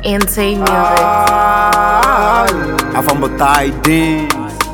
Insane music. Afam batai din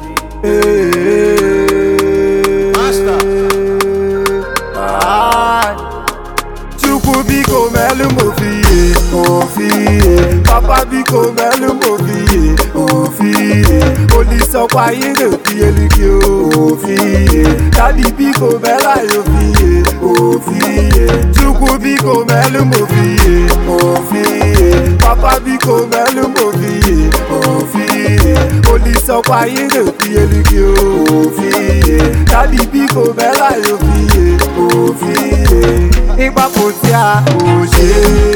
Chukwu biko melu mo fiye ofiye Papa biko melu mo fiye ofiye Olisọkwa ire fiye ligi ofiye Dadi biko mela yo fiye ofiye Chukwu biko melu mo fiye ofiye Papa biko melu mo fiye ofiye Olisọkwa ire fiye ligi ofiye Dadi biko mela yo fiye ofiye Ìgbàpò tí a kò ṣe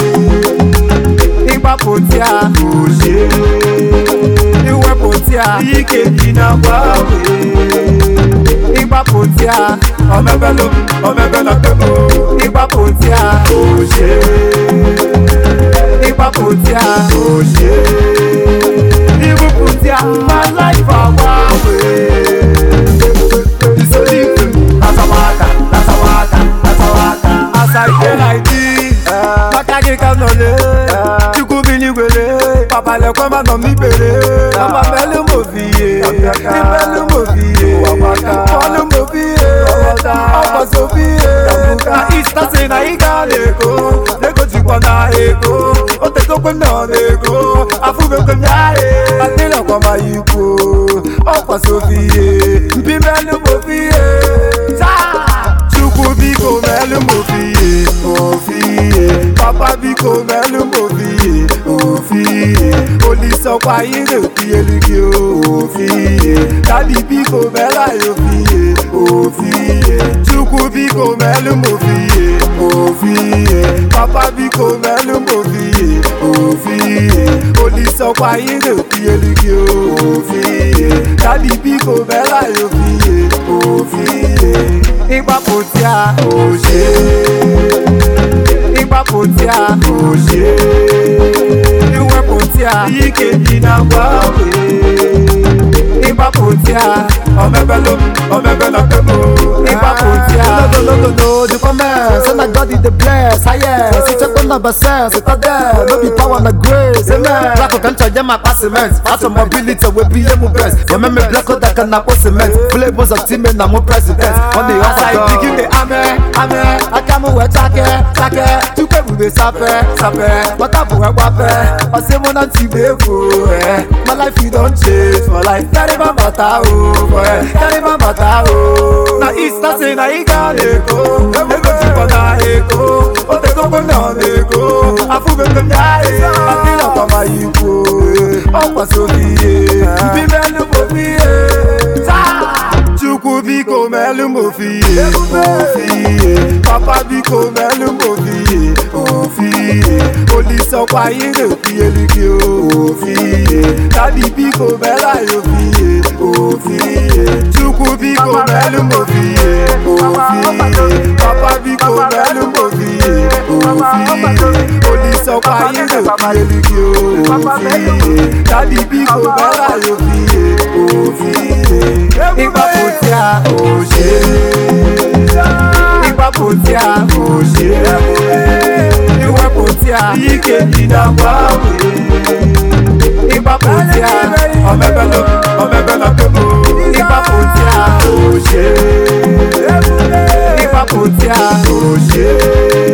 Ìgbàpò tí a kò ṣe Ìwẹ̀pò tí a ìkejì náà wá wé Ìgbàpò tí a ọmọbẹ ló ọmọbẹ lọ pé mo Ìgbàpò tí a kò ṣe Ìgbàpò tí a kò ṣe Ìwẹ̀pò tí a máa láì fà wá wé. Ìsọdíkù lásàwákà lásàwákà lásàwákà. As I dey like this, Makage kan nọlé, Chukwu bi n'igwele, Papa lẹ̀kọ́ máa nà mí bèrè. Ọmọ mẹ́lú mo fi yé, ìmẹ́lú mo fi yé, Fọ́lú mo fi yé, ọkọ̀ so fi yé. Na Easter say na ịga n'Eko, n'Eko jikwa na Eko, o tetokwe m nọ n'Eko, afụbekwe m ya ye. Adịlọkwa ma ikwu, ọkwa so fi yé, mpi mẹ́lú mo fi yé. Chukwu biko melu mo fiye ofiye Papa biko melu mo fiye ofiye Olisọkwa ire fiye ligi ofiye Dadi biko mela yo fiye ofiye Chukwu biko melu mo fiye ofiye Papa biko melu mo fiye ofiye Olisọkwa ire fiye ligi ofiye Dadi biko mela yo fiye ofiye ìgbàpò tí a kò ṣe ìgbàpò tí a kò ṣe ìwẹ̀pò tí a ìkejì náà wá wé ìgbàpò tí a ọmọbẹ ló ọmọbẹ lọ pé mo ìgbàpò tí a. No, the comments, and I got it the bless. I yes, it's a number sense, it's a there, no be power and grace. Amen. Black can charge my pass cement. As a mobility, we be able best. Remember, black that can up cement. Flavors of team and I'm a president. On the As I outside, begin the ame ame I come with take, take, to come with sape, sape. What up, where wape? I say, one and two, eh. My life, you don't change. My life, carry my matter, oh, boy. Carry my matter, oh. na Easter say na ịga n'Eko ego jikwa na Eko o tegokwe m nọ n'Eko afụbekwe m ya ye adịlọkwa ma ikwu ọkwa so fiye mpi melu mo fiye Chukwu biko melu mo fiye ofiye Papa biko melu mo fiye ofiye Olisọkwa ire fiye ligi ofiye Dadi biko mela yo fiye ofiye Chukwu biko melu mo fiye ofiye Papa biko melu mo fiye ofiye Olisọkwa ire fiye ligi ofiye Dadi biko mela yo fiye ofiye Ìgbàpò tí a kò ṣe Ìgbàpò tí a kò ṣe Ìwẹ̀pò tí a ìkejì náà wá wé Ìgbàpò tí a ọmọbẹ lọ ọmọbẹ lọ pé mo Ìgbàpò tí a kò ṣe Ìgbàpò tí a kò ṣe